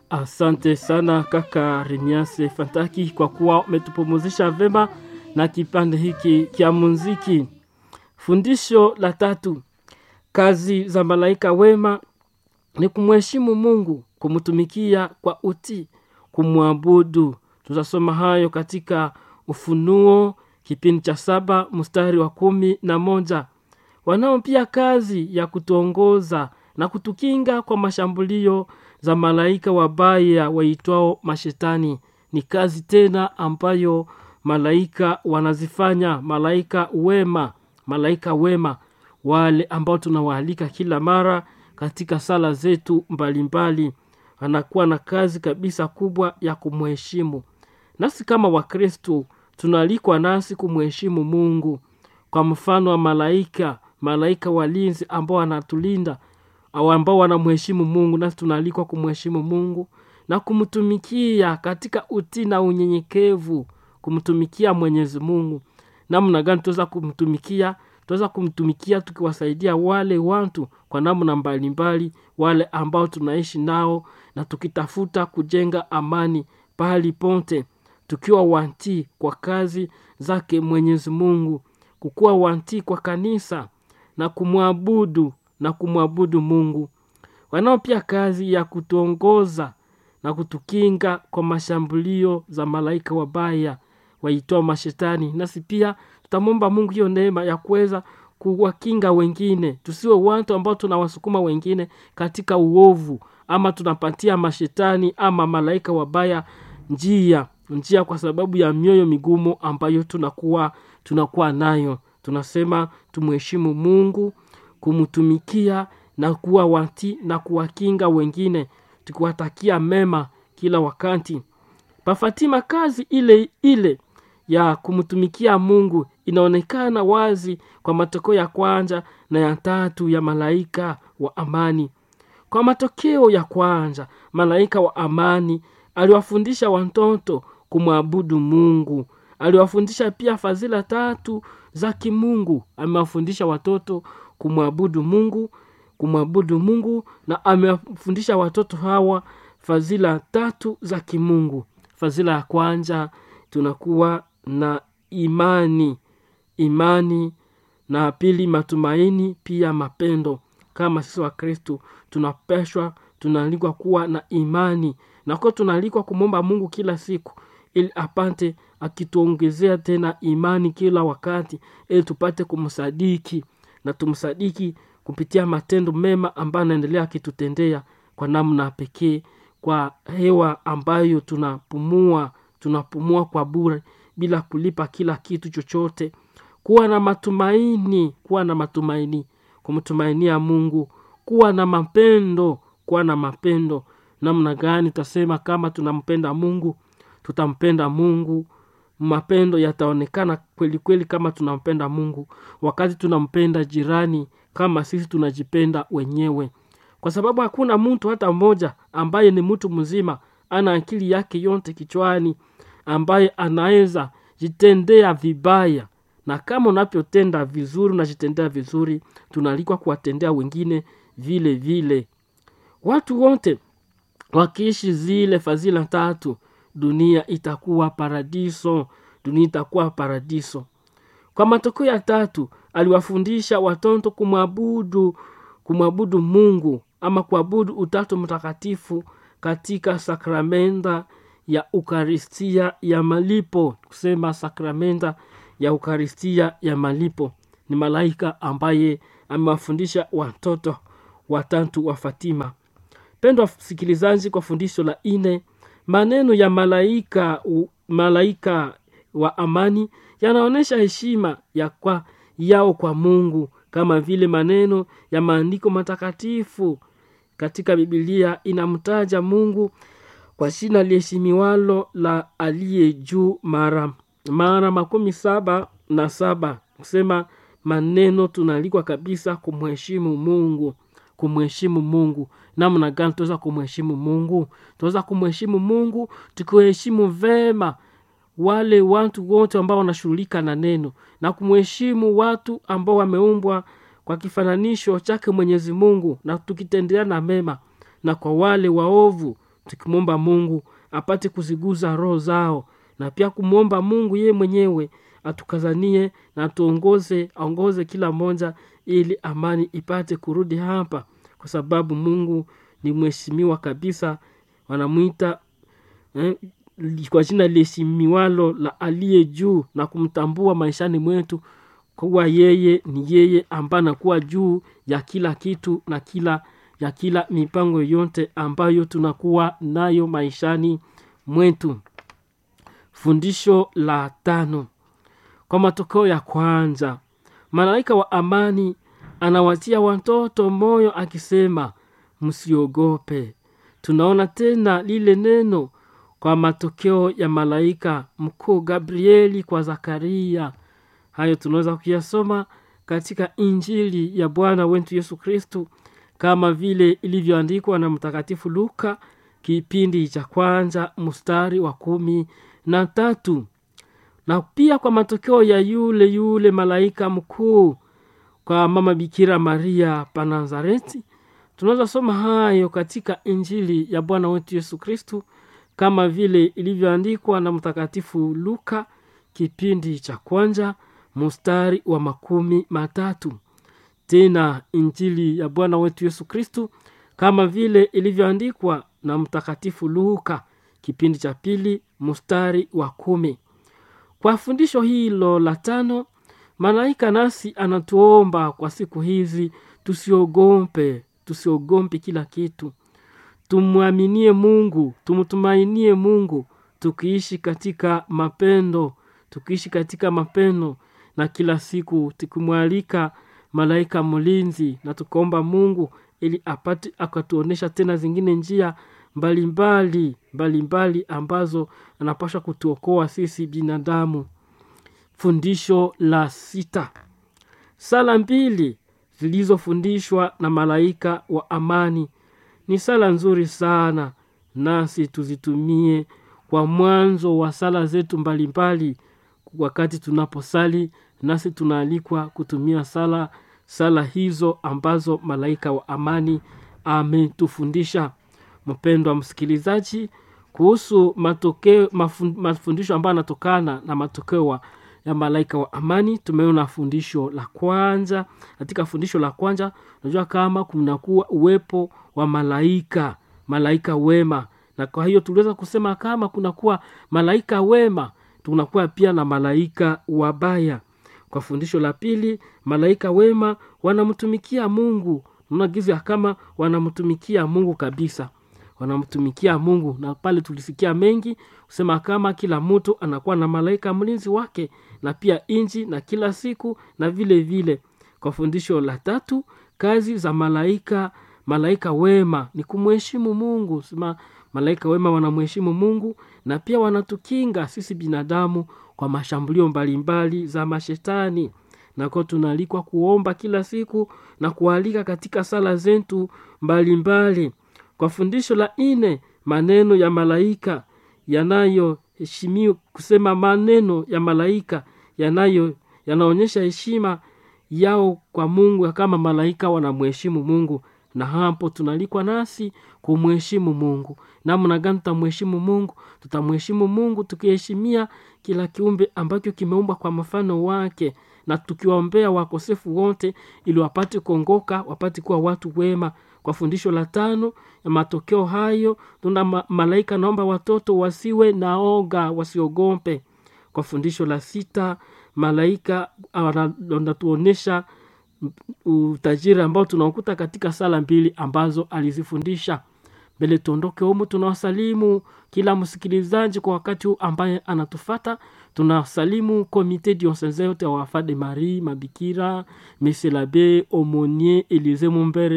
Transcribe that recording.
Asante sana kaka Remiase Fantaki kwa kuwa umetupumuzisha vema na kipande hiki kya muziki. Fundisho la tatu, kazi za malaika wema ni kumheshimu Mungu, kumtumikia kwa utii, kumwabudu. Tutasoma hayo katika Ufunuo kipindi cha saba mstari wa kumi na moja. Wanao pia kazi ya kutuongoza na kutukinga kwa mashambulio za malaika wabaya waitwao mashetani. Ni kazi tena ambayo malaika wanazifanya, malaika wema, malaika wema, wale ambao tunawaalika kila mara katika sala zetu mbalimbali, anakuwa na kazi kabisa kubwa ya kumheshimu. Nasi kama Wakristo tunaalikwa nasi kumheshimu Mungu kwa mfano wa malaika, malaika walinzi ambao wanatulinda au ambao wanamheshimu Mungu, nasi tunaalikwa kumheshimu Mungu na kumtumikia katika utii na unyenyekevu, kumtumikia Mwenyezi Mungu. Namna gani tunaweza kumtumikia? Tunaweza kumtumikia tukiwasaidia wale watu kwa namna mbalimbali, wale ambao tunaishi nao, na tukitafuta kujenga amani pahali pote, tukiwa wantii kwa kazi zake Mwenyezi Mungu, kukuwa wantii kwa kanisa na kumwabudu na kumwabudu Mungu. Wanao pia kazi ya kutuongoza na kutukinga kwa mashambulio za malaika wabaya waitoa mashetani. Nasi pia tutamwomba Mungu hiyo neema ya kuweza kuwakinga wengine, tusiwe watu ambao tunawasukuma wengine katika uovu, ama tunapatia mashetani ama malaika wabaya njia njia, kwa sababu ya mioyo migumu ambayo tunakuwa tunakuwa nayo. Tunasema tumheshimu Mungu, kumtumikia na kuwa wati na kuwakinga wengine, tukiwatakia mema kila wakati. Pafatima, kazi ile ile ya kumtumikia Mungu inaonekana wazi kwa matokeo ya kwanza na ya tatu ya malaika wa amani. Kwa matokeo ya kwanza, malaika wa amani aliwafundisha watoto kumwabudu Mungu. Aliwafundisha pia fadhila tatu za kimungu. Amewafundisha watoto kumwabudu Mungu, kumwabudu Mungu, na amewafundisha watoto hawa fadhila tatu za kimungu. Fadhila ya kwanza tunakuwa na imani, imani, na pili matumaini, pia mapendo. Kama sisi wa Kristo tunapeshwa, tunaalikwa kuwa na imani, na kwa tunaalikwa kumwomba Mungu kila siku ili apate akituongezea tena imani kila wakati, ili tupate kumsadiki na tumsadiki kupitia matendo mema ambayo anaendelea akitutendea kwa namna pekee, kwa hewa ambayo tunapumua, tunapumua kwa bure bila kulipa kila kitu chochote. Kuwa na matumaini, kuwa na matumaini, kumtumainia Mungu, kuwa na mapendo, kuwa na mapendo. Namna gani tutasema kama tunampenda Mungu? Tutampenda Mungu, mapendo yataonekana kweli kweli kama tunampenda Mungu, wakati tunampenda jirani kama sisi tunajipenda wenyewe, kwa sababu hakuna mtu hata mmoja ambaye ni mtu mzima ana akili yake yote kichwani ambaye anaweza jitendea vibaya. Na kama unavyotenda vizuri, unajitendea vizuri, tunaalikwa kuwatendea wengine vile vile. Watu wote wakiishi zile fadhila tatu, dunia itakuwa paradiso, dunia itakuwa paradiso. Kwa matokeo ya tatu, aliwafundisha watoto kumwabudu kumwabudu Mungu ama kuabudu Utatu Mtakatifu katika sakramenta ya Ukaristia ya malipo. Kusema sakramenta ya Ukaristia ya malipo ni malaika ambaye amewafundisha watoto watatu wa Fatima. Pendwa msikilizaji, kwa fundisho la ine, maneno ya malaika malaika wa amani yanaonyesha heshima ya kwa yao kwa Mungu, kama vile maneno ya maandiko matakatifu katika Biblia inamtaja Mungu kwa jina liheshimiwalo la aliye juu mara mara makumi saba na saba kusema maneno tunaalikwa kabisa kumheshimu Mungu, kumheshimu Mungu. Namna gani tunaweza kumheshimu Mungu? Tunaweza kumheshimu Mungu tukiwaheshimu vema wale watu wote ambao wanashughulika na neno na kumheshimu watu ambao wameumbwa kwa kifananisho chake Mwenyezi Mungu, na tukitendeana mema, na kwa wale waovu tukimwomba mungu apate kuziguza roho zao na pia kumwomba mungu yeye mwenyewe atukazanie na atuongoze aongoze kila mmoja ili amani ipate kurudi hapa kwa sababu mungu ni mheshimiwa kabisa wanamwita eh, kwa jina liheshimiwalo la aliye juu na kumtambua maishani mwetu kuwa yeye ni yeye ambaye anakuwa juu ya kila kitu na kila ya kila mipango yote ambayo tunakuwa nayo maishani mwetu fundisho la tano kwa matokeo ya kwanza malaika wa amani anawatia watoto moyo akisema msiogope tunaona tena lile neno kwa matokeo ya malaika mkuu gabrieli kwa zakaria hayo tunaweza kuyasoma katika injili ya bwana wetu yesu kristu kama vile ilivyoandikwa na mtakatifu luka kipindi cha kwanza mstari wa kumi na tatu na pia kwa matokeo ya yule yule malaika mkuu kwa mama bikira maria pa nazareti tunaweza soma hayo katika injili ya bwana wetu yesu kristu kama vile ilivyoandikwa na mtakatifu luka kipindi cha kwanza mstari wa makumi matatu tena injili ya bwana wetu yesu kristu kama vile ilivyoandikwa na mtakatifu luka kipindi cha pili mstari wa kumi kwa fundisho hilo la tano malaika nasi anatuomba kwa siku hizi tusiogope tusiogope kila kitu tumwaminie mungu tumtumainie mungu tukiishi katika mapendo tukiishi katika mapendo na kila siku tukimwalika malaika mlinzi na tukaomba mungu ili apate akatuonyesha tena zingine njia mbalimbali mbalimbali ambazo anapasha kutuokoa sisi binadamu fundisho la sita sala mbili zilizofundishwa na malaika wa amani ni sala nzuri sana nasi tuzitumie kwa mwanzo wa sala zetu mbalimbali wakati tunaposali nasi tunaalikwa kutumia sala sala hizo ambazo malaika wa amani ametufundisha mpendwa msikilizaji kuhusu matokeo mafun, mafundisho ambayo yanatokana na matokeo ya malaika wa amani tumeona fundisho la kwanza katika fundisho la kwanza unajua kama kunakuwa uwepo wa malaika malaika wema na kwa hiyo tuliweza kusema kama kunakuwa malaika wema tunakuwa pia na malaika wabaya kwa fundisho la pili malaika wema wanamtumikia mungu unagiza kama wanamtumikia mungu kabisa wanamtumikia mungu na pale tulisikia mengi kusema kama kila mtu anakuwa na malaika mlinzi wake na pia inji na kila siku na vile vile kwa fundisho la tatu kazi za malaika malaika wema ni kumheshimu mungu sema malaika wema wanamheshimu mungu na pia wanatukinga sisi binadamu kwa mashambulio mbalimbali za mashetani nako tunaalikwa kuomba kila siku na kualika katika sala zetu mbalimbali kwa fundisho la ine maneno ya malaika yanayoheshimiwa kusema maneno ya malaika yanayo yanaonyesha heshima yao kwa mungu kama malaika wanamheshimu mungu na hapo tunalikwa nasi kumheshimu mungu namna gani tutamheshimu mungu tutamheshimu mungu tukiheshimia kila kiumbe ambacho kimeumbwa kwa mfano wake na tukiwaombea wakosefu wote ili wapate kuongoka wapate kuwa watu wema kwa fundisho la tano ya matokeo hayo tuna ma- malaika naomba watoto wasiwe na oga wasiogope kwa fundisho la sita malaika anatuonyesha utajiri ambao tunaokuta katika sala mbili ambazo alizifundisha mbele tuondoke humu tunawasalimu kila msikilizaji kwa wakati huu ambaye anatufata tunasalimu komite dioseze yote ya wafade marie mabikira meselabe omonie elize mumbere